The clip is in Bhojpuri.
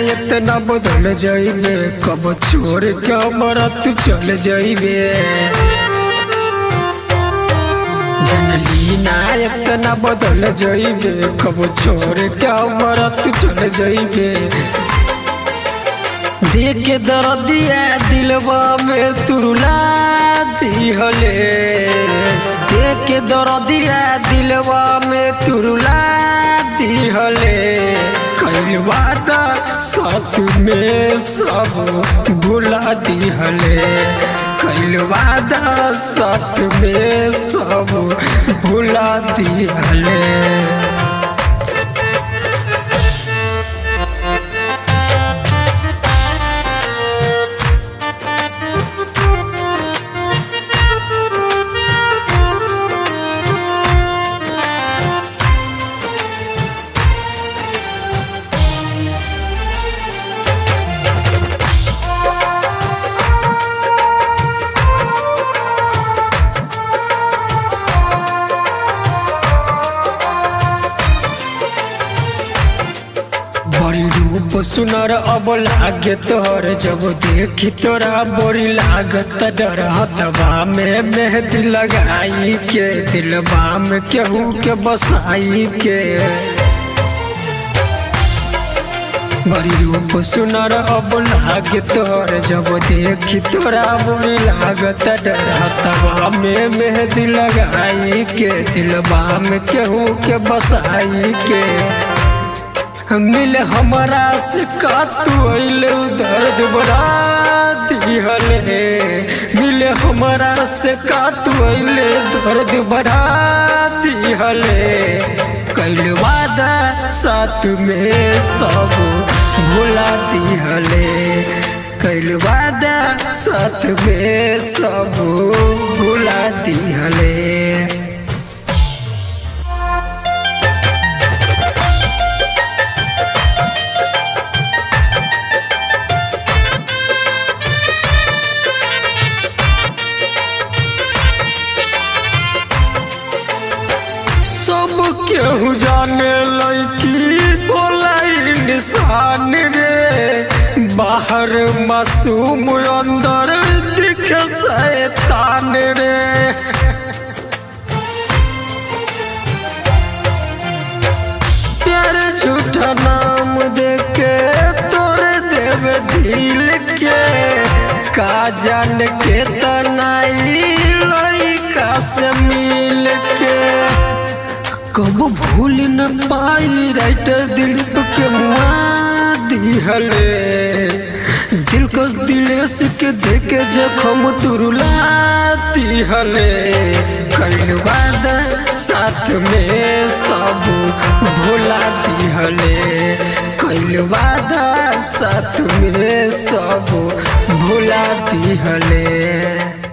इतना बदल जाइबे कब छोड़ के हमारा तू चल जाइबे जनली ना इतना बदल जाइबे कब छोड़ के हमारा तू चल जाइबे देख के दर्दिया दिलवा में तुरुला दिहले देख के दर्दिया दिलवा में तुरुला दिहले कइल वादा साथ में सब भुला दिहले कइल वादा साथ में सब भुला दिहले बड़ी रूप सुनर अब लागे तोहर जब देखी तोरा बड़ी लागत डर हतबा में मेहंदी लगाई के दिलबा में केहू के बसाई के बड़ी रूप सुनर अब लागे तोहर जब देखी तोरा बड़ी लागत डर हतबा में मेहंदी लगाई के दिलबा में केहू के बसाई के मिले हमारा से का तू अइले दर्द बड़ा दिहले मिले हमारा से का तू अइले दर्द बढ़ा दिहले कइल वादा साथ में सब भुला दिहले कइल वादा साथ में सब भुला दिहले सब केहू जाने लड़की होला इंसान रे बाहर मासूम अंदर दिखे शैतान रे प्यार झूठा नाम देके तोरे देवे दिल के का जान के तनाई लइका से मिल के कब भूल न पाई राइटर दिल के मुआ दिहले दिल को दिलेस के देखे जखम तुरुला दिहले कइल वादा साथ में सब भुला दिहले कइल वादा साथ में सब भुला दिहले